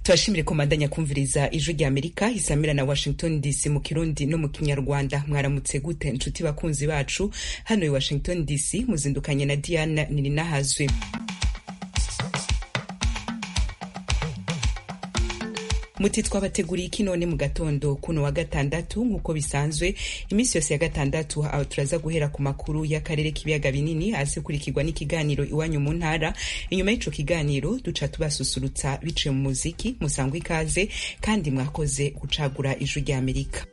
turashimire komandanya kumviriza ijwi rya amerika isamira na washington dc mu kirundi no mu kinyarwanda mwaramutse gute inshuti bakunzi bacu hano i washington dc muzindukanye na diana nininahazwe muti twabateguriye iki none mu gatondo kuno wa gatandatu nk'uko bisanzwe iminsi yose ya gatandatu aho turaza guhera ku makuru y'akarere k'ibiyaga binini azikurikirwa n'ikiganiro iwanyu mu ntara inyuma y'ico kiganiro duca tubasusurutsa biciye mu muziki musangwa ikaze kandi mwakoze gucagura ijwi rya amerika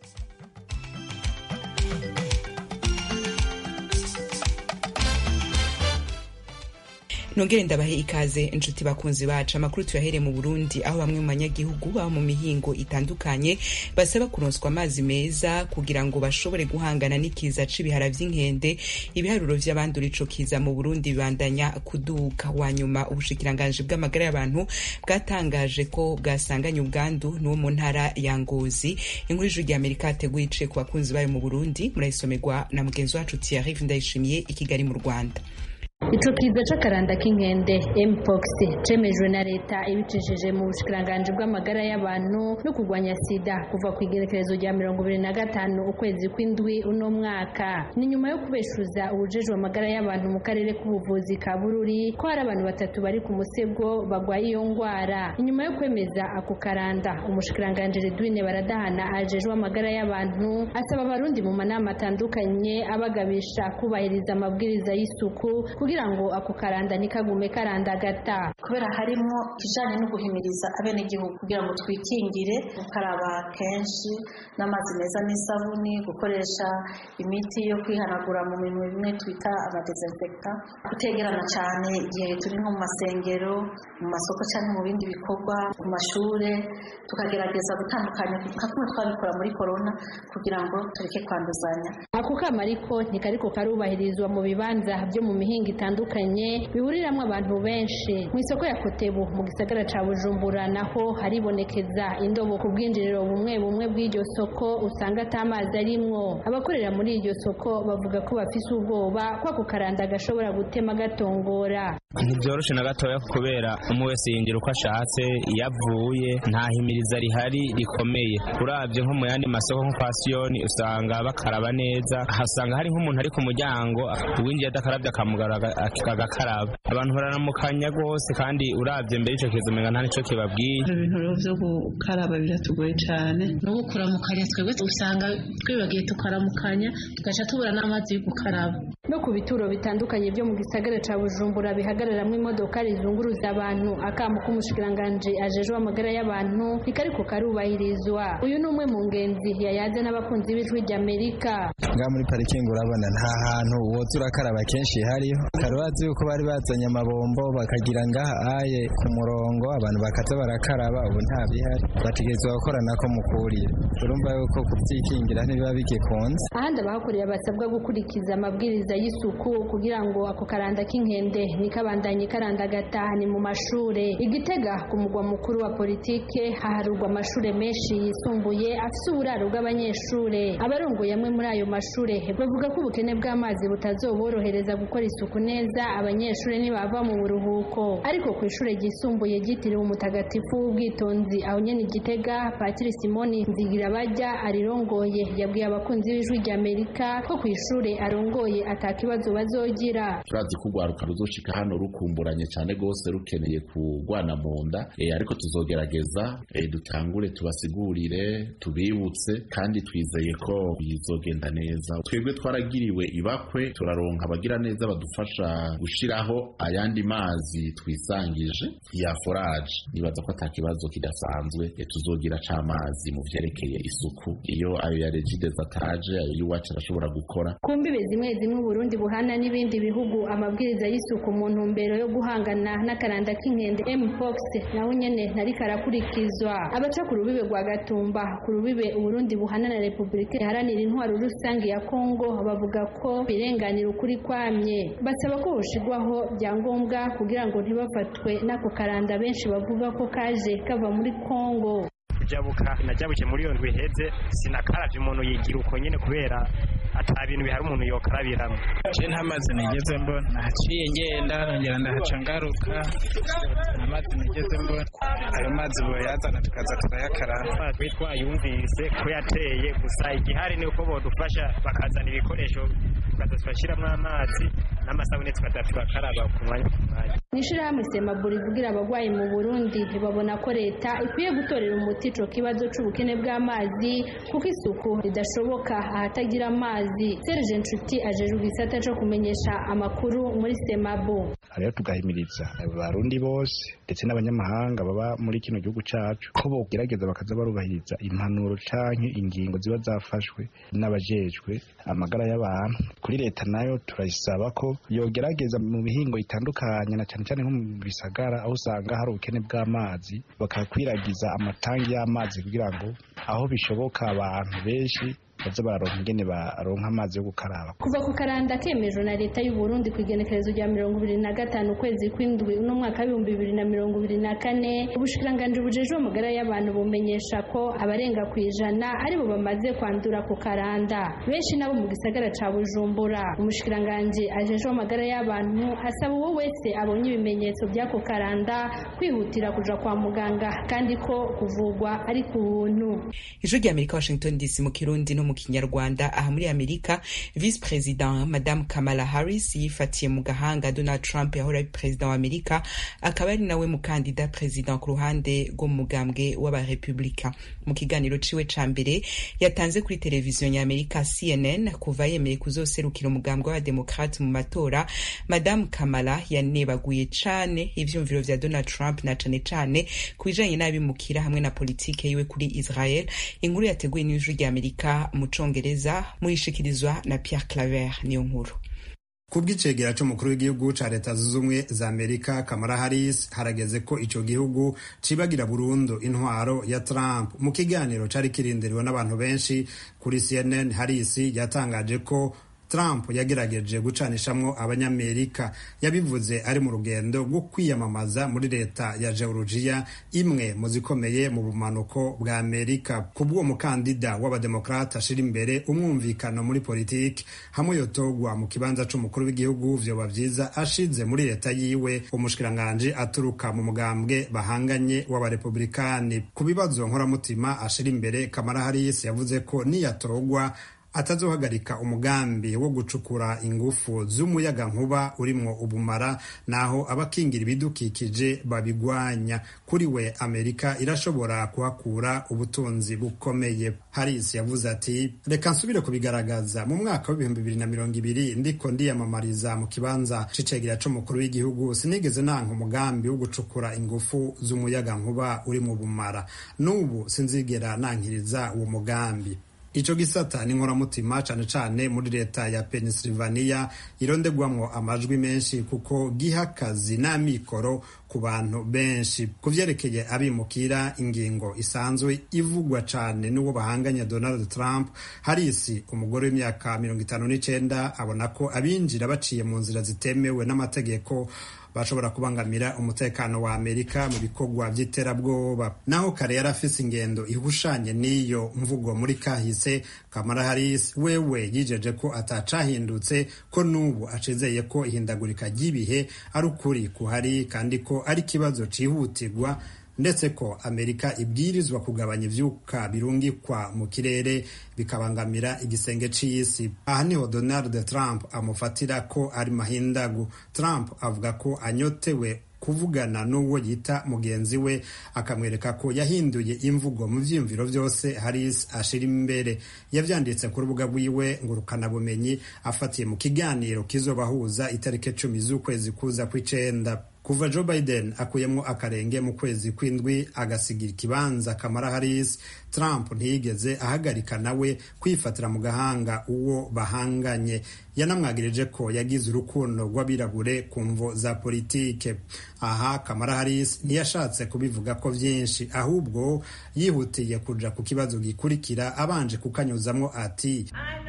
nongere ndabahe ikaze inshuti bakunzi bacu amakuru tuyahere mu burundi aho bamwe mu banyagihugu baba mu mihingo itandukanye basaba kuronswa amazi meza kugira ngo bashobore guhangana n'ikiza c'ibihara vy'inkende ibiharuro vy'abandura ico kiza mu burundi bibandanya kuduka wa nyuma ubushikiranganji bw'amagara y'abantu bwatangaje ko bwasanganye ubwandu n'uwo mu ntara ya ngozi inkuru y'ijuru rya amerika yateguye iciye ku bakunzi bayo mu burundi murayisomerwa na mugenzi wacu thierry ndayishimiye i kigali mu rwanda ico kiza c'akaranda k'inkende mpox cemejwe na leta ibicishije mu bushikiranganji bw'amagara y'abantu no kurwanya sida kuva ku igerekerezo rya mirongo ibiri na gatanu ukwezi kw'indwi uno mwaka ni nyuma yo kubeshuza ubujejwe amagara y'abantu mu karere k'ubuvuzi ka bururi ko hari abantu batatu bari ku musego bagwaye iyo ngwara inyuma yo kwemeza ako karanda umushikiranganji redwine baradahana ajejwe amagara y'abantu asaba abarundi mu manama atandukanye abagabisha kubahiriza amabwiriza y'isuku kugira ngo ako karanda ntikagume karandagata kubera harimo ikijanye no guhimiriza abenegihugu kugira ngo twikingire gukaraba kenshi n'amazi meza n'isabuni gukoresha imiti yo kwihanagura mu bintu bimwe twita amadesinfecta gutegerana cyane igihe turi nko mu masengero mu masoko cyangwa mu bindi bikorwa ku mashure tukagerageza gutandukanya nka kumwe twabikora muri korona kugira ngo tureke kwanduzanya ako kama ariko ntikariko karubahirizwa mu bibanza byo mu mihinga itandukanye bihuriramwo abantu benshi mu isoko ya kotebu mu gisagara ca bujumbura naho haribonekeza indobo ku bwinjiriro bumwe bumwe bw'iryo soko usanga ata mazi arimwo abakorera muri iryo soko bavuga ko bafise ubwoba ko ako karanda gashobora gutema gatongora ntibyoroshe na gatoya kubera umwe wese yinjira uko ashatse iyo avuye nta himiriza rihari rikomeye uravye nko mu yandi masoko nko kwa siyoni usanga bakaraba neza hasanga hari nk'umuntu ari ku muryango uwinjiye adakarabye akamugara agakaraba abantu bararamukanya rwose kandi uravye mbere ico kiza umenga nta nico kibabwiye ibintu rero vyo gukaraba biratugoye cane no gukuramukanya twebwe usanga twibagiye tukaramukanya tugaca tubura n'amazi yo gukaraba no ku bituro bitandukanye byo mu gisagara ca bujumbura bihagararamwo imodoka rizunguruza abantu akamo k'umushikiranganji ajejwe amagara y'abantu ntikariko karubahirizwa uyu ni umwe mu ngenzi yayaze n'abakunzi b'ijwi ry'amerika ngaha muri parikingi urabona nta hantu woza urakaraba kenshi hariho karubazi yuko bari bazanye amabombo bakagira ngaha aye ku murongo abantu bakaza barakaraba ubu nta bihari bategerezwa gukora nako mukuriye urumva yuko kubyikingira ntibiba bigikunze ahandi abahakorera basabwa gukurikiza amabwiriza y'isuku kugira ngo ako karanda k'inkende ntikabandanye karandagata ni mu mashure igitega ku mugwa mukuru wa politike haharurwa amashure menshi yisumbuye afise uburaro bw'abanyeshure abarongoye amwe muri ayo mashure bavuga ko ubukene bw'amazi butazoborohereza gukora isuku neza abanyeshure ntibava mu buruhuko ariko ku ishure ryisumbuye ryitiriwe umutagatifu w'ubwitonzi aho nyene igitega patiri simoni nzigirabajya arirongoye yabwiye abakunzi b'ijwi rya amerika ko ku ishure arongoye atakibazo bazogira turazi ko urwaruka ruzoshika hano rukumburanye cyane rwose rukeneye kurwana mu nda e, ariko tuzogerageza e, dutangure tubasigurire tubibutse kandi twizeye ko bizogenda neza twebwe twaragiriwe ibakwe turaronka abagira neza badufasha gushiraho ayandi mazi twisangije ya forage nibaza ko ata kibazo kidasanzwe e, tuzogira c'amazi mu vyerekeye isuku iyo ayo ya regide zataje ayo y'iwacu arashobora gukora ku mbibe zimwe zimwe Burundi buhana n'ibindi bihugu amabwiriza y'isuku mu ntumbero yo guhangana n'akaranda k'inkende mpox naho nyene ntari karakurikizwa abaca ku rubibe rwa gatumba ku rubibe Burundi buhana na Repubulika iharanira intwaro rusange ya Kongo bavuga ko birenganira ukuri kwamye basaba ko hoshigwaho byangombwa kugira ngo ntibafatwe n'ako karanda benshi bavuga ko kaje kava muri Kongo kujabuka najabuke muri iyo ndwi iheze sinakaravye umuntu yigira uko nyene kubera ata bintu bihari umuntu yokarabiramo je nta mazi nigeze mbona nahaciye ngenda nongera ndahaca ngaruka nta mazi nigeze mbona ayo mazi boyazana tukaza turayakaraba twe twayumvise ko yateye gusa igihari ni uko bodufasha bakazana ibikoresho tukaza turashyiramo amazi n'amasabune tukaza turakaraba ku mwanya ku mwanya mw'ishirahamwe semaburi ivugira abagwayi mu burundi babona ko leta ikwiye gutorera umuti ico kibazo c'ubukene bw'amazi kuko isuku ridashoboka ahatagira amazi serge nshuti ajejwe igisata co kumenyesha amakuru muri semabo rero tugahimiriza abarundi bose ndetse n'abanyamahanga baba muri kino gihugu cacu ko bogerageza bakaza barubahiriza impanuro canke ingingo ziba zafashwe n'abajejwe amagara y'abantu kuri leta nayo turayisaba ko yogerageza mu bihingo itandukanye na cyane cyane nko mu bisagara aho usanga hari ubukene bw'amazi bakakwiragiza amatangi y'amazi kugira ngo aho bishoboka abantu benshi baze bararonka ingene baronka amazi yo gukaraba kuva ku karanda kemejwe na leta y'u Burundi ku igenekerezo rya mirongo ibiri na gatanu ukwezi kw'indwi uno mwaka w'ibihumbi bibiri na mirongo ibiri na kane ubushikiranganji bujejwe amagara y'abantu bumenyesha ko abarenga ku ijana aribo bamaze kwandura ku karanda benshi nabo mu gisagara ca bujumbura umushikiranganji ajejwe amagara y'abantu asaba uwo wese abonye ibimenyetso by'ako karanda kwihutira kuja kwa muganga kandi ko kuvugwa ari ku buntu ijwi ry'amerika washington dc mu kirundi no mu kinyarwanda aha muri amerika vice president madame kamala harris yifatiye mu gahanga donald trump yahora ari perezida wa amerika akaba ari nawe mukandida president ku ruhande rwo mu mugambwe w'abarepublika mu kiganiro ciwe ca mbere yatanze kuri televiziyo ny'amerika cnn kuva yemeye kuzoserukira umugambwe w'abademokrate mu matora madame kamala yanebaguye cane ivyumviro vya donald trump na cane cane ku bijanye n'abimukira hamwe na politike yiwe kuri israel inkuru yateguwe n'ijwi ry'amerika mu congereza muyishikirizwa na Pierre Claver niyo nkuru ku bw'icegera c'umukuru w'igihugu ca leta zunze ubumwe za amerika kamara harris harageze ko ico gihugu cibagira burundu intwaro ya trump mu kiganiro cari kirindiriwe n'abantu benshi kuri cnn harris yatangaje ko Trump yagerageje gucanishamwo abanyamerika yabivuze ari mu rugendo rwo kwiyamamaza muri leta ya Georgia imwe mu zikomeye mu bumanuko bwa Amerika kubw'uwo mukandida w'abademokrata ashira imbere umwumvikano muri politiki hamwe yotogwa mu kibanza c'umukuru w'igihugu vyoba vyiza ashize muri leta yiwe umushikiranganji aturuka mu mugambwe bahanganye w'abarepublikani ku bibazo nkoramutima ashira imbere Kamala Harris yavuze ko niyatogwa atazohagarika umugambi wo gucukura ingufu z'umuyaga nkuba urimwo ubumara naho abakingira ibidukikije babigwanya kuri we amerika irashobora kuhakura ubutunzi bukomeye harris yavuze ati reka nsubire kubigaragaza mu mwaka w'ibihumbi bibiri na mirongo ibiri ndiko ndiyamamariza mu kibanza c'icegera c'umukuru w'igihugu sinigeze nanka umugambi wo gucukura ingufu z'umuyaga nkuba uri mu bumara n'ubu sinzigera nankiriza uwo mugambi ico gisata ni nkoramutima cane cane muri leta ya Pennsylvania irondegwamwo amajwi menshi kuko giha akazi n'amikoro ku bantu benshi ku vyerekeye abimukira ingingo isanzwe ivugwa cane n'uwo bahanganya Donald Trump Harris umugore w'imyaka mirongo itanu n'icenda abona ko abinjira baciye mu nzira zitemewe n'amategeko bashobora kubangamira umutekano wa Amerika mu bikorwa vy'iterabwoba naho kare yari afise ingendo ihushanye n'iyo mvugo muri kahise Kamala Harris wewe yijeje ko atacahindutse ko n'ubu acizeye ko ihindagurika ry'ibihe ari ukuri kuhari kandi ko ari ikibazo cihutirwa ndetse ko amerika ibwirizwa kugabanya ivyuka birungikwa mu kirere bikabangamira igisenge c'isi aha niho donald trump amufatira ko ari mahindagu trump avuga ko anyotewe kuvugana n'uwo yita mugenzi we akamwereka ko yahinduye imvugo mu vyiyumviro vyose Harris ashira imbere yavyanditse ku rubuga rwiwe ngurukanabumenyi afatiye mu kiganiro kizobahuza itariki cumi z'ukwezi kuza kw'icenda kuva Joe Biden akuyemwo akarenge mu kwezi kw'indwi agasigira ikibanza Kamala Harris Trump ntiyigeze ahagarika nawe kwifatira mu gahanga uwo bahanganye yanamwagirije ko yagize urukundo rw'abirabure ku mvo za politike aha Kamala Harris ntiyashatse kubivuga ko vyinshi ahubwo yihutiye kuja ku kibazo gikurikira abanje kukanyuzamwo ati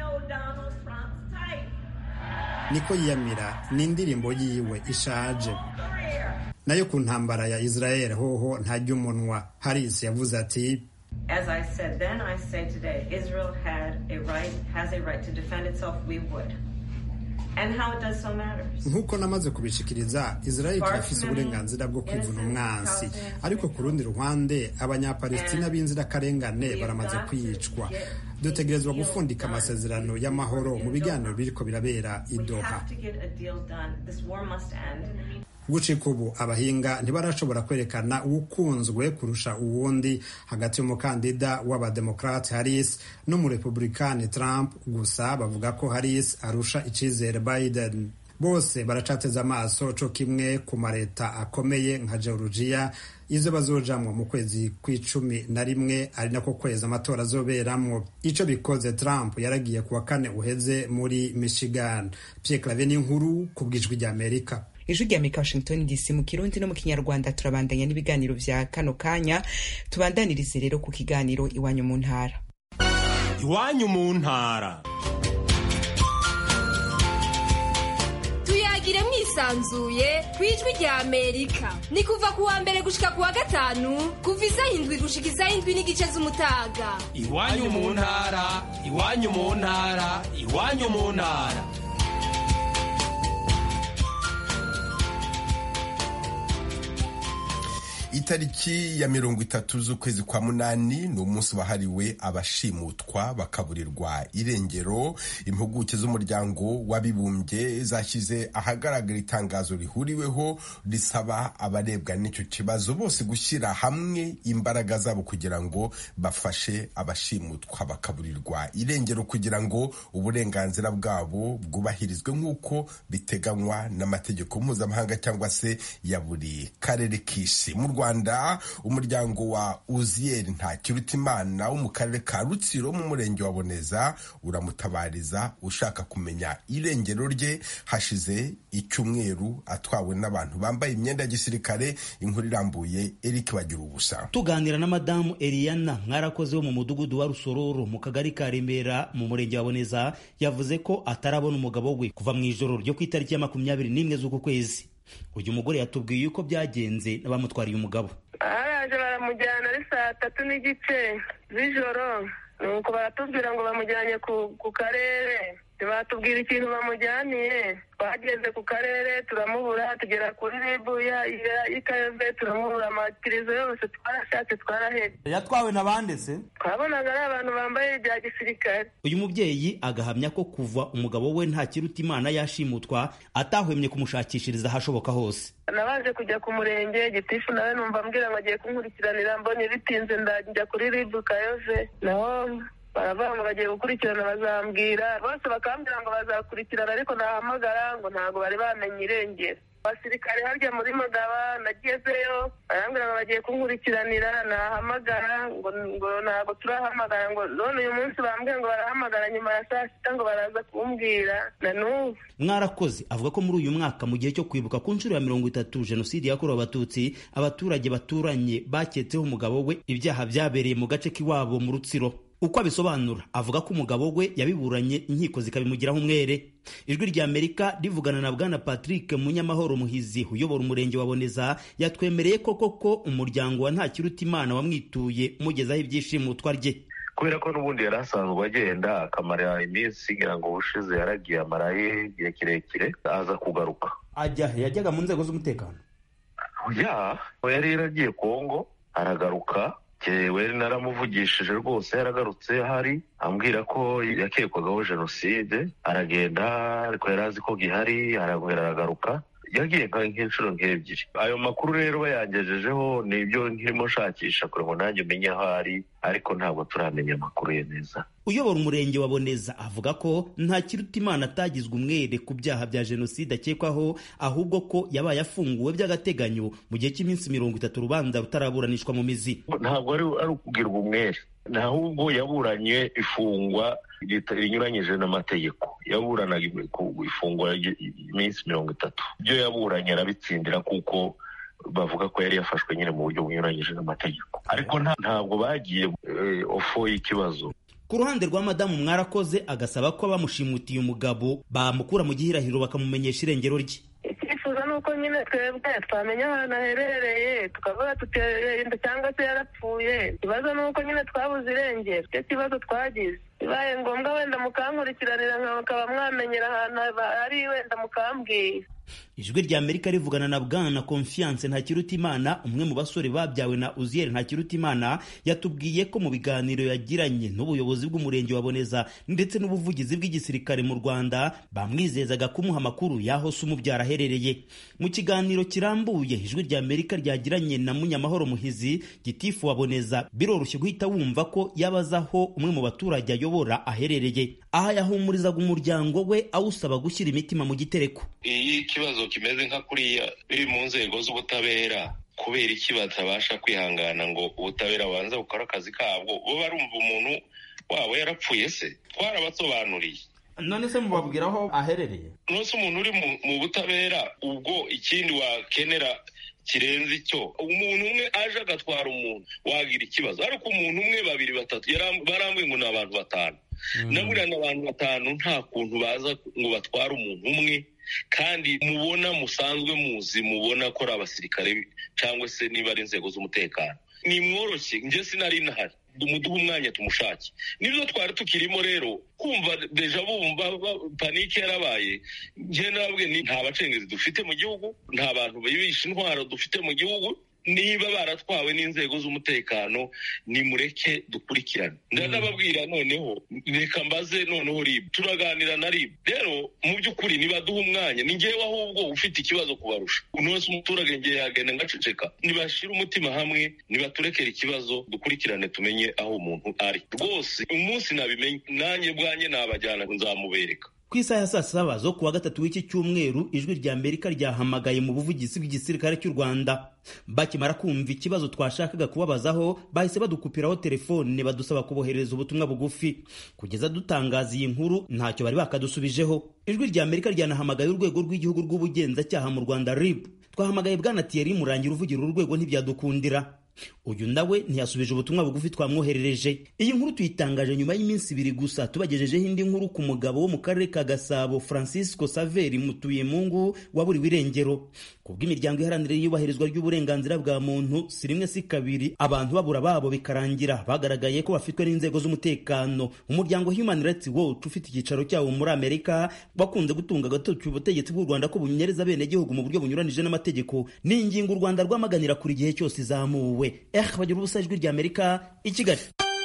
niko yiyamira ni indirimbo yiwe ishaje nayo ku ntambara ya Israel hoho ntarya umunwa Harris yavuze ati As I said then, I say today, Israel had a right, has a right to defend itself. We would. And how it does so matters. nk'uko namaze kubishikiriza israel irafise uburenganzira bwo kwivuna umwansi ariko ku rundi ruhande abanyapalestina b'inzirakarengane baramaze kwicwa dutegerezwa gufundika amasezerano y'amahoro mu biganiro biriko birabera i We doha have to get a deal done. This war must end. gucika ubu abahinga ntibarashobora kwerekana uwukunzwe kurusha uwundi hagati y'umukandida w'abademokrate harris n'umurepublikani trump gusa bavuga ko harris arusha icizere biden bose baracateze amaso co kimwe ku mareta akomeye nka georgia izo bazojamwo mu kwezi kw'icumi na rimwe ari nako kwezi amatora azoberamwo ico bikoze trump yaragiye kuwa kane uheze muri michigan pierre clave n'inkuru ku bwijwi ry'amerika ijwi rya amerika washington dc mu kirundi no mu kinyarwanda turabandanya n'ibiganiro vya kano kanya tubandanirize rero ku kiganiro iwanyu mu ntara iwanyu mu ntara tuyagire mwisanzuye ku ijwi rya amerika ni kuva ku wa mbere gushika ku wa gatanu kuva isaha indwi gushika isaha indwi n'igice z'umutaga iwanyu mu ntara iwanyu mu ntara iwanyu mu ntara itariki ya mirongo itatu z'ukwezi kwa munani ni umunsi wahariwe abashimutwa bakaburirwa irengero impuguke z'umuryango w'abibumbye zashyize ahagaragara itangazo rihuriweho risaba abarebwa n'icyo kibazo bose gushyira hamwe imbaraga zabo kugira ngo bafashe abashimutwa bakaburirwa irengero kugira ngo uburenganzira bwabo bwubahirizwe nk'uko biteganywa n'amategeko mpuzamahanga cyangwa se ya buri karere k'isi mu rwanda umuryango wa uziyeri ntakirutimana wo mu karere ka rutsiro mu murenge wa boneza uramutabariza ushaka kumenya irengero rye hashize icyumweru atwawe n'abantu bambaye imyenda ya gisirikare inkuru irambuye eric bagira ubusa tuganira na madamu Eliana mwarakoze wo mu mudugudu wa rusororo mu kagari ka remera mu murenge wa boneza yavuze ko atarabona umugabo we kuva mu ijoro ryo ku itariki ya makumyabiri n'imwe z'uku kwezi uyu mugore yatubwiye uko byagenze n'abamutwariye umugabo baraje baramujyana ari saa tatu n'igice z'ijoro nuko baratubwira ngo bamujyanye ku karere batubwira ikintu bamujyaniye twageze ku karere turamubura tugera kuri ribu y'ikayove turamubura amatirizo yose twarashatse twarahebye yatwawe na bande se twabonaga ari abantu bambaye ibya gisirikare uyu mubyeyi agahamya ko kuva umugabo we nta kiruta imana yashimutwa atahwemye kumushakishiriza ahashoboka hose nabanje kujya ku murenge gitifu nawe numva ambwira ngo agiye kunkurikiranira mbonye bitinze ndajya kuri ribu kayove naho baravuga ngo bagiye gukurikirana bazambwira bose bakambwira ngo bazakurikirana ariko nahamagara ngo ntabwo bari bamenye irengero abasirikare harya muri magaba nagezeyo barambwira ngo bagiye kunkurikiranira nahamagara ngo ngo ntabwo turahamagara ngo none uyu munsi bambwiye ngo barahamagara nyuma ya saa sita ngo baraza kumbwira na n'ubu mwarakoze avuga ko muri uyu mwaka mu gihe cyo kwibuka ku nshuro ya mirongo itatu jenoside yakorewe abatutsi abaturage baturanye baketseho umugabo we ibyaha byabereye mu gace k'iwabo mu rutsiro uko abisobanura avuga ko umugabo we yabiburanye inkiko zikabimugiraho umwere ijwi rya amerika rivugana na bwana patrick munyamahoro muhizi uyobora umurenge wa boneza yatwemereye ko koko umuryango wa ntakirutimana wamwituye umugezaho ibyishimutwa rye kubera ko n'ubundi yari asanzwe agenda akamara iminsi ngira ngo ubushize yaragiye amaraye igihe kirekire aza kugaruka ajya yajyaga mu nzego z'umutekano ya yari yaragiye kongo aragaruka we naramuvugishije rwose yaragarutse ahari ambwira ko yakekwagaho jenoside aragenda ariko yari azi ko gihari aragwera aragaruka yagiye nk'inshuro nk'ebyiri ayo makuru rero bayangejejeho ni ibyo nkirimo nshakisha kugira ngo nanjye umenye aho ari ariko ntabwo turamenya amakuru ye neza uyobora umurenge wa boneza avuga ko nta kiruta imana atagizwe umwere ku byaha bya jenoside akekwaho ahubwo ko yabaye afunguwe by'agateganyo mu gihe cy'iminsi mirongo itatu urubanza rutaraburanishwa mu mizi ntabwo ari ukugirwa umwere ahubwo yaburanye ifungwa rinyuranyije n'amategeko yaburanaga ifungwa iminsi mirongo itatu ibyo yaburanye arabitsindira kuko bavuga ko yari yafashwe nyine mu buryo bunyuranyije n'amategeko ariko ntabwo bagiye ofo y'ikibazo ku ruhande rwa madamu mwarakoze agasaba ko bamushimutiye umugabo bamukura mu gihirahiro bakamumenyesha irengero rye icyifuzo ni nuko nyine twebwe twamenya ahantu aherereye tukavuga tutenda cyangwa se yarapfuye ikibazo ni uko nyine twabuze irengero icyo kibazo twagize bibaye ngombwa wenda mukankurikiranira nkaba mwamenyera ahantu ari wenda mukambwira ijwi rya amerika rivugana na bwana confiance ntakirutimana umwe mu basore babyawe na uziyeri ntakirutimana yatubwiye ko mu biganiro yagiranye n'ubuyobozi bw'umurenge wa boneza ndetse n'ubuvugizi bw'igisirikare mu rwanda bamwizezaga kumuha amakuru y'aho se umubyara aherereye mu kiganiro kirambuye ijwi rya amerika ryagiranye na munyamahoro muhizi gitifu wa boneza biroroshye guhita wumva ko yabaza aho umwe mu baturage ayobora aherereye aha yahumurizaga umuryango we awusaba gushyira imitima mu gitereko iyo ikibazo kimeze nka kuriya biri mu nzego z'ubutabera kubera iki batabasha kwihangana ngo ubutabera bubanze bukore akazi kabwo bo barumva umuntu wabo yarapfuye se twarabasobanuriye none se mubabwira aho aherereye nose umuntu uri mu butabera ubwo ikindi wakenera kirenze icyo umuntu umwe aje agatwara umuntu wagira ikibazo ariko umuntu umwe babiri batatu barambuye ngo ni abantu batanu na buriya ni abantu batanu nta kuntu baza ngo batware umuntu umwe kandi mubona musanzwe muzi mubona ko ari abasirikare cyangwa se niba ari inzego z'umutekano ni mworoshye njye sinari nahari muduhe umwanya tumushake nibyo twari tukirimo rero kumva deja bumva panike yarabaye njye nabwe nta bacengezi dufite mu gihugu nta bantu bibisha intwaro dufite mu gihugu niba baratwawe n'inzego z'umutekano nimureke dukurikirane ndanababwira noneho reka mbaze noneho ribu turaganira na ribu rero mu by'ukuri nibaduha umwanya ni ngewe ahubwo ufite ikibazo kubarusha umuntu wese umuturage ngewe yagenda ngaceceka nibashyire umutima hamwe nibaturekere ikibazo dukurikirane tumenye aho umuntu ari rwose umunsi nabimenye nanjye bwanjye nabajyana nzamubereka ku isaha ya saa saba zo kuwa gatatu w'iki cyumweru ijwi rya amerika ryahamagaye mu buvugizi bw'igisirikare cy'u rwanda bakimara kumva ikibazo twashakaga kubabazaho bahise badukupiraho telefone badusaba kuboherereza ubutumwa bugufi kugeza dutangaza iyi nkuru ntacyo bari bakadusubijeho ijwi rya amerika ryanahamagaye urwego rw'igihugu rw'ubugenzacyaha mu rwanda rib twahamagaye bwana thierry murangira uvugira uru rwego ntibyadukundira uyu nawe ntiyasubije ubutumwa bugufi twamwoherereje iyi nkuru tuyitangaje nyuma y'iminsi ibiri gusa tubagejejeho indi nkuru ku mugabo wo mu karere ka gasabo francisco saveri mutuyemungu waburiwe irengero ku bw'imiryango iharanira iyubahirizwa ry'uburenganzira bwa muntu si rimwe si kabiri abantu babura babo bikarangira bagaragaye ko bafitwe n'inzego z'umutekano umuryango human rights watch ufite icyicaro cyawo muri amerika wakunze gutunga agatoki ubutegetsi bw'u rwanda ko bunyereza abenegihugu mu buryo bunyuranije n'amategeko ni ingingo u rwanda rwamaganira kuri igihe cyose izamuwe eh bagira ubusa ijwi rya amerika i kigali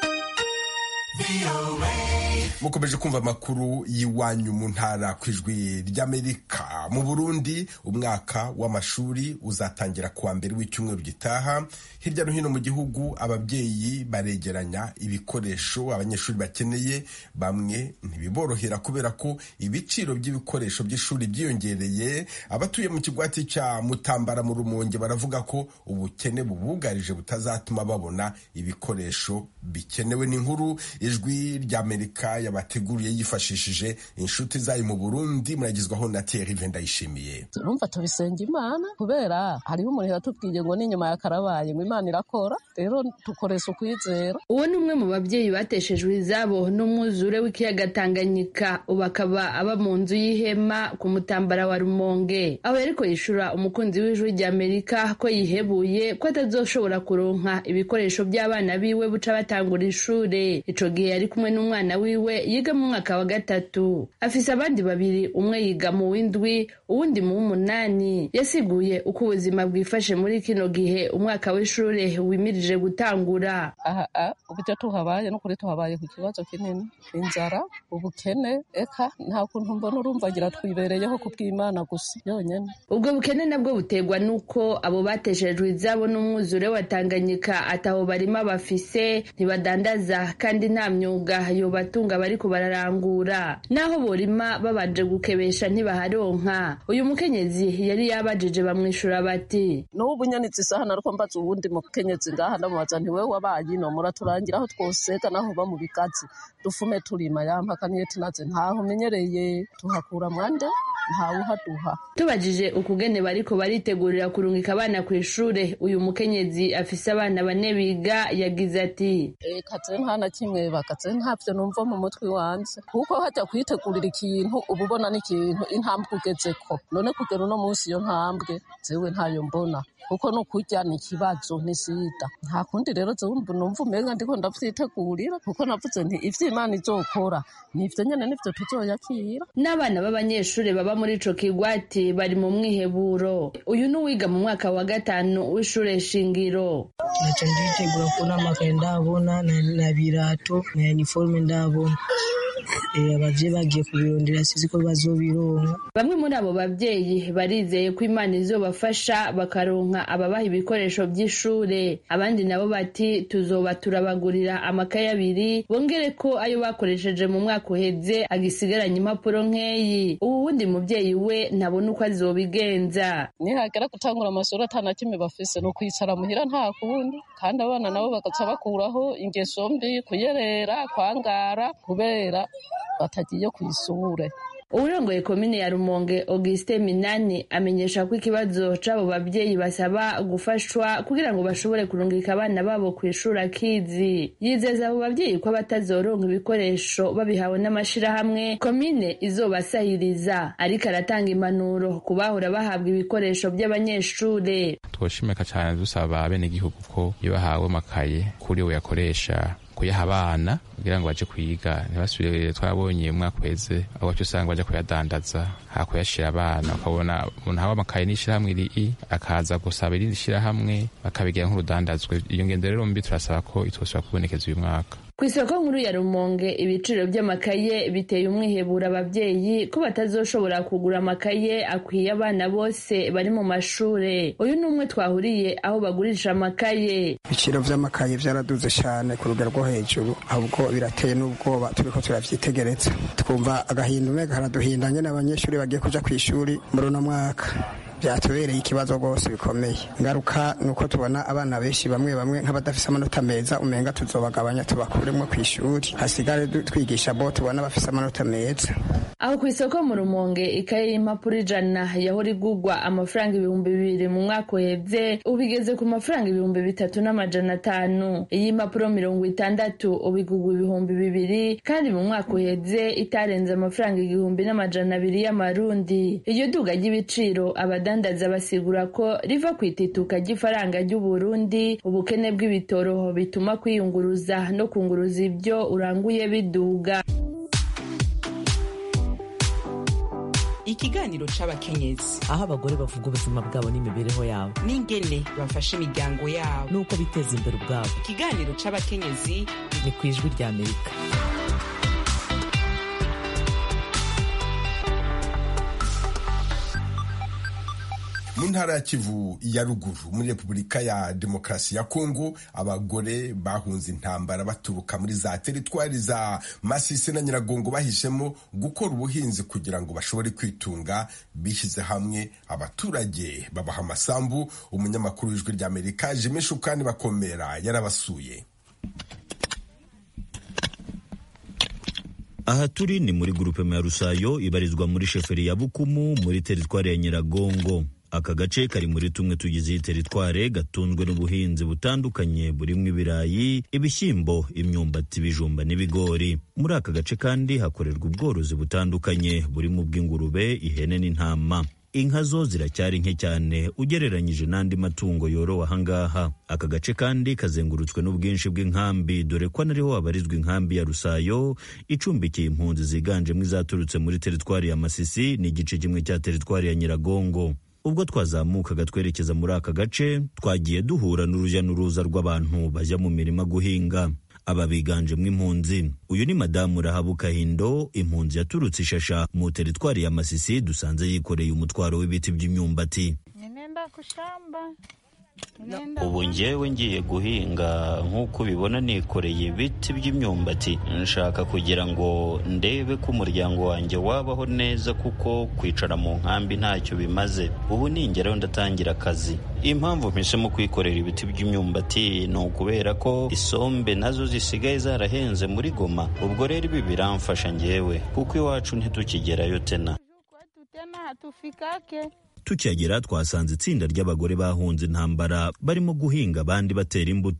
mukomeje kumva amakuru y'iwanyu mu ntara ku ijwi ry'amerika mu burundi umwaka w'amashuri uzatangira kuwa mbere w'icyumweru gitaha hirya no hino mu gihugu ababyeyi baregeranya ibikoresho abanyeshuri bakeneye bamwe ntibiborohera kubera ko ibiciro by'ibikoresho by'ishuri byiyongereye abatuye mu kigwati cya mutambara mu rumonge baravuga ko ubukene bubugarije butazatuma babona ibikoresho bikenewe n'inkuru ijwi ry'amerika yabateguriye yifashishije inshuti zayo mu burundi muragizwaho na Thierry Vendayishimiye urumva tubisenga imana kubera hariho umuntu yatubwiye ngo n'inyuma ya karabaye ngo imana irakora rero dukoresha ukwizera uwo ni umwe mu babyeyi bateshejwe izabo n'umwuzure w'ikiyaga tanganyika ubu akaba aba mu nzu y'ihema ku mutambara wa rumonge aho yariko yishura umukunzi w'ijwi rya amerika ko yihebuye ko atazoshobora kuronka ibikoresho by'abana biwe buca batangura ishure ico gihe yari kumwe n'umwana wiwe yiga mu mwaka wa gatatu afise abandi babiri umwe yiga mu w'indwi uwundi mu w'umunani yasiguye uko ubuzima bwifashe muri kino gihe umwaka w'ishure wimirije gutangura aha uburyo tuhabaye n'ukuri tuhabaye ku kibazo kinini inzara ubukene eka nta kuntu mbona urumva agira twibereyeho ku bw'imana gusa yonyine ubwo bukene nabwo buterwa n'uko abo bateshejwe izabo n'umwuzure wa tanganyika ataho barima bafise ntibadandaza kandi nta myuga yobatunga bariko bararangura naho borima babanje gukebesha ntibaharonka uyu mukenyezi yari yabajije bamwishura bati n'ubu nyanditse isaha nariko mbaza uwundi mukenyezi ngaha ndamubaza nti wewe wabaye ino muraturangira aho twosega naho uba mu bigazi dufume turima yampaka niyo tinaze ntaho umenyereye tuhakura mwande ntawe uhaduha tubajije ukugene bariko baritegurira kurungika abana ku ishure uyu mukenyezi afise abana bane biga yagize ati kaze nta na kimwe bakaze ntavyo numva mu mutwe wanje kuko hajya kwitegurira ikintu uba ubona n'ikintu intambwe ugezeko none kugera uno munsi iyo ntambwe jewe ntayo mbona kuko no kurya ni ikibazo ni sida nta kundi rero jewe numva umenga ndiko ndavyitegurira kuko navuze nti ivyo imana izokora nivyo nyene nivyo tuzoyakira n'abana b'abanyeshuri baba muri ico kigwati bari mu mwiheburo uyu ni uwiga mu mwaka wa gatanu w'ishure shingiro naca nditegura kubona amakaye ndabona na, na birato na uniforme ndabona abavyeyi bagiye kubirondera sizi ko bazobironka bamwe muri abo bavyeyi barizeye ko imana izobafasha bakaronka ababaha ibikoresho vy'ishure abandi nabo bati tuzoba turabagurira amakaye abiri bongere ko ayo bakoresheje mu mwaka uheze agisigaranye impapuro nkeyi ubu wundi muvyeyi we ntabona uko azobigenza nihagera gutangura amashuri atana kimwe bafise ni ukwicara muhira nta kundi kandi abana nabo bagaca bakuraho ingeso mbi kuyerera kwangara kubera batagiye ku ishure uwurongoye komine ya rumonge auguste minani amenyesha ko ikibazo c'abo bavyeyi basaba gufashwa kugira ngo bashobore kurungika abana babo kw'ishuri akizi yizeza abo bavyeyi ko abatazoronka ibikoresho babihawe n'amashirahamwe komine izobasahiriza ariko aratanga impanuro ku bahora bahabwa ibikoresho vy'abanyeshure twoshimika cane dusaba abenegihugu ko iyo bahawe amakaye kuri we yakoresha kuyaha abana kugira ngo baje kwiga ntibasubire twabonye umwaka uheze aho wacu usanga baja kuyadandaza hakuyashira abana ukabona umuntu hawe amakaye n'ishirahamwe iri akaza gusaba irindi shirahamwe bakabigira nk'urudandazwe iyo ngendo rero mbi turasaba ko itosubira kubonekeza uyu mwaka ku isoko nkuru ya rumonge ibiciro by'amakaye biteye umwihebura abavyeyi ko batazoshobora kugura amakaye akwiye abana bose bari mu mashure uyu ni umwe twahuriye aho bagurisha amakaye ibiciro vy'amakaye vyaraduze cane ku rugero rwo hejuru ahubwo birateye n'ubwoba turiko turavyitegereza twumva agahinda umwe karaduhindanye n'abanyeshuri bagiye kuja kw'ishuri muri uno mwaka byatubereye ikibazo rwose bikomeye ngaruka ni uko tubona abana benshi bamwe bamwe nk'abadafise amanota meza umenga tuzobagabanya tubakuremo ku ishuri hasigare twigisha bo tubona bafise amanota meza aho ku isoko mu rumonge ikaye y'impapuro ijana yahora igurwa amafaranga ibihumbi bibiri mu mwaka uhebye ubu igeze ku mafaranga ibihumbi bitatu n'amajana atanu iy'impapuro mirongo itandatu ubu igurwa ibihumbi bibiri kandi mu mwaka uhebye itarenze amafaranga igihumbi n'amajana abiri y'amarundi iryo duga ry'ibiciro abadandaza basigura ko riva ku itituka ry'ifaranga ry'uburundi ubukene bw'ibitoro bituma kwiyunguruza no kunguruza ibyo uranguye biduga ikiganiro c'abakenyezi aho abagore bavuga ubuzima bwabo n'imibereho yabo n'ingene bafasha imiryango yabo n'uko biteza imbere ubwabo ikiganiro c'abakenyezi ni ku ijwi rya amerika mu ntara ya kivu ya ruguru muri repubulika ya demokarasi ya kongo abagore bahunze intambara baturuka muri za teritwari za masisi na nyiragongo bahishemo gukora ubuhinzi kugira ngo bashobore kwitunga bishyize hamwe abaturage babaha amasambu umunyamakuru w'ijwi rya amerika jimmy shukani bakomera yarabasuye aha turi ni muri gurupe ya rusayo ibarizwa muri sheferi ya bukumu muri teritwari ya nyiragongo aka gace kari muri tumwe tugize iyi teritware gatunzwe n'ubuhinzi butandukanye burimo ibirayi ibishyimbo imyumbati ibijumba n'ibigori muri aka gace kandi hakorerwa ubworozi butandukanye burimo ubw'ingurube ihene n'intama inka zo ziracyari nke cyane ugereranyije n'andi matungo yorowe ahangaha aka gace kandi kazengurutswe n'ubwinshi bw'inkambi dore ko anariho habarizwa inkambi ya rusayo icumbikiye impunzi ziganjemo izaturutse muri teritwari ya masisi n'igice kimwe cya teritwari ya nyiragongo ubwo twazamukaga twerekeza muri aka gace twagiye duhura n'urujya n'uruza rw'abantu bajya mu mirima guhinga aba biganjemo impunzi uyu ni madamu rahabu kahindo impunzi yaturutse ishasha mu teritwari ya masisi dusanze yikoreye umutwaro w'ibiti by'imyumbati ubu ngewe ngiye guhinga nk'uko ubibona nikoreye ibiti by'imyumbati nshaka kugira ngo ndebe ko umuryango wanjye wabaho neza kuko kwicara mu nkambi ntacyo bimaze ubu ningeraho ndatangira akazi impamvu mpisemo kwikorera ibiti by'imyumbati ni ukubera ko isombe nazo zisigaye zarahenze muri goma ubwo rero ibi biramfasha ngewe kuko iwacu ntitukigerayo tena tukihagera twasanze itsinda ry'abagore bahunze intambara barimo guhinga abandi batera imbuto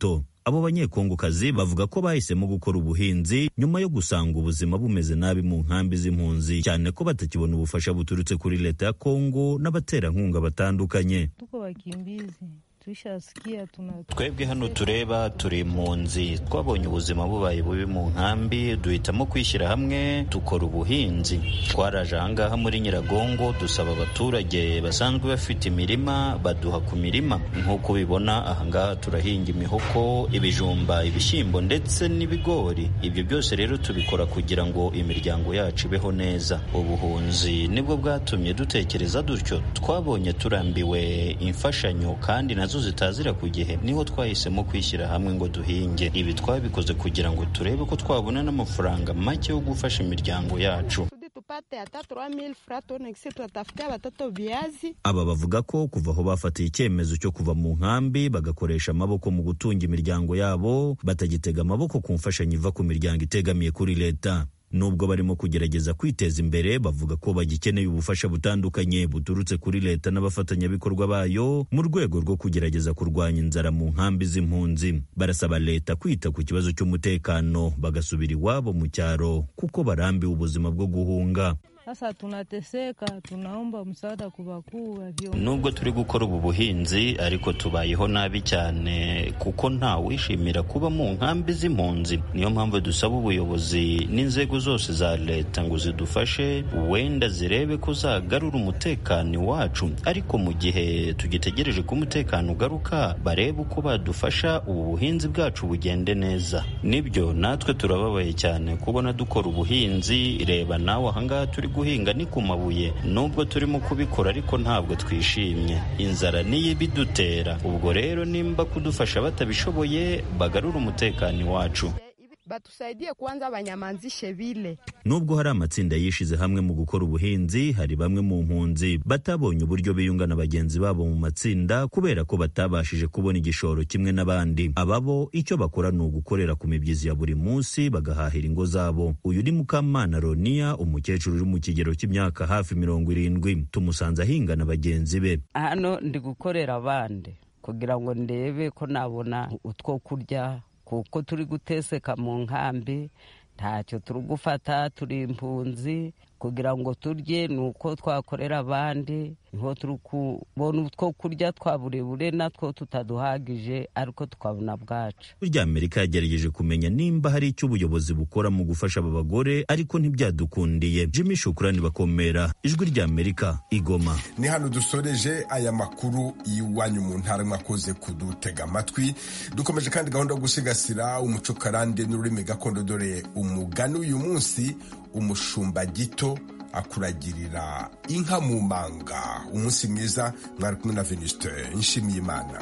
abo banyekongokazi bavuga ko bahisemo gukora ubuhinzi nyuma yo gusanga ubuzima bumeze nabi mu nkambi z'impunzi cyane ko batakibona ubufasha buturutse kuri leta ya kongo n'abaterankunga batandukanye tuko wakimbizi tushasikia tuna twebwe hano tureba turi impunzi twabonye ubuzima bubaye bubi mu nkambi duhitamo kwishyira hamwe dukora ubuhinzi twaraje ahangaha muri nyiragongo dusaba abaturage basanzwe bafite imirima baduha ku mirima nk'uko ubibona ahangaha turahinga imihoko ibijumba ibishyimbo ndetse n'ibigori ibyo byose rero tubikora kugira ngo imiryango yacu ibeho neza ubuhunzi nibwo bwatumye dutekereza dutyo twabonye turambiwe imfashanyo kandi nazo zitazira ku gihe niho twahisemo kwishyira hamwe ngo duhinge ibi twabikoze kugira ngo turebe ko twabona n'amafaranga make yo gufasha imiryango yacu tupate hata 3000 francs tuone kisi tutatafutia watoto viazi. aba bavuga ko kuva aho bafatiye icyemezo cyo kuva mu nkambi bagakoresha amaboko mu gutunga imiryango yabo batagitega amaboko ku mfashanyo iva ku miryango itegamiye kuri leta nubwo barimo kugerageza kwiteza imbere bavuga ko bagikeneye ubufasha butandukanye buturutse kuri leta n'abafatanyabikorwa bayo mu rwego rwo kugerageza kurwanya inzara mu nkambi z'impunzi barasaba leta kwita ku kibazo cy'umutekano bagasubira iwabo mu cyaro kuko barambiwe ubuzima bwo guhunga Sasa tunateseka, tunaomba msaada kwa wakuu wa viongozi. nubwo turi gukora ubu buhinzi ariko tubayeho nabi cyane kuko nta wishimira kuba mu nkambi z'impunzi niyo mpamvu dusaba ubuyobozi n'inzego zose za leta ngo zidufashe wenda zirebe ko zagarura umutekano iwacu ariko mu gihe tugitegereje ko umutekano ugaruka barebe uko badufasha ubu buhinzi bwacu bugende neza nibyo natwe turababaye cyane kubona dukora ubuhinzi reba nawe ahangaha turi guhinga ni ku mabuye nubwo turimo kubikora ariko ntabwo twishimye inzara niyo ibidutera ubwo rero nimba kudufasha batabishoboye bagarura umutekano iwacu Batusaidie kwanza banyamanzishe vile. nubwo hari amatsinda yishize hamwe mu gukora ubuhinzi hari bamwe mu mpunzi batabonye uburyo biyunga na bagenzi babo mu matsinda kubera ko batabashije kubona igishoro kimwe n'abandi ababo icyo bakora ni ugukorera ku mibyizi ya buri munsi bagahahira ingo zabo uyu ni mukamana roniya umukecuru uri mu kigero cy'imyaka hafi mirongo irindwi tumusanze ahinga na bagenzi be hano ndi gukorera abandi kugira ngo ndebe ko nabona utwo kurya kuko turi guteseka mu nkambi ntacyo turi gufata turi impunzi kugira ngo turye ni uko twakorera abandi niho turi kubona utwo kurya twa burebure natwo tutaduhagije ariko tukabona bwacu rya amerika yagerageje kumenya nimba hari icyo ubuyobozi bukora mu gufasha aba bagore ariko ntibyadukundiye jimmy shukurani bakomera ijwi rya amerika igoma ni hano dusoreje aya makuru y'iwanyu mu ntara mwakoze kudutega amatwi dukomeje kandi gahunda yo gusigasira umuco karande n'ururimi gakondo dore umugani uyu munsi umushumba gito akuragirira inka mu manga umunsi mwiza mwari kumwe na venuste nshimiye imana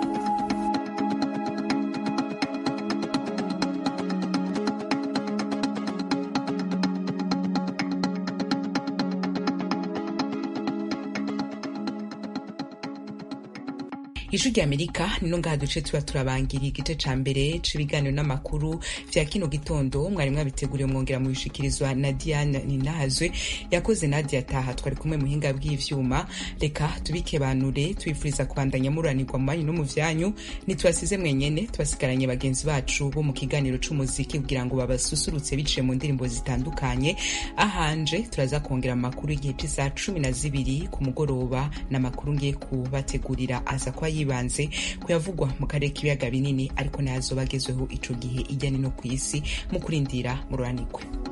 ijwi rya amerika nino ngaha duce tuba turabangiriye igice ca mbere c'ibiganiro n'amakuru vya kino gitondo mwari mwabiteguriye mwongera mubishikirizwa na diane ninahazwe yakoze nadia taha twari kumwe muhinga bw'ivyuma reka tubikebanure tubifuriza kubandanya muranirwa mu manyu no mu vyanyu ntitubasize mwenyene tubasigaranye bagenzi bacu bo mu kiganiro c'umuziki kugira ngo babasusurutse biciye mu ndirimbo zitandukanye ahanje turaza kongera amakuru y'igihe c'isaha cumi na zibiri ku mugoroba n'amakuru ngiye kubategurira aza kwa yibanze kuyavugwa mu karere k'ibiyaga binini ariko nayazoba agezweho ico gihe ijyanye no ku isi mu kurindira mururanirwe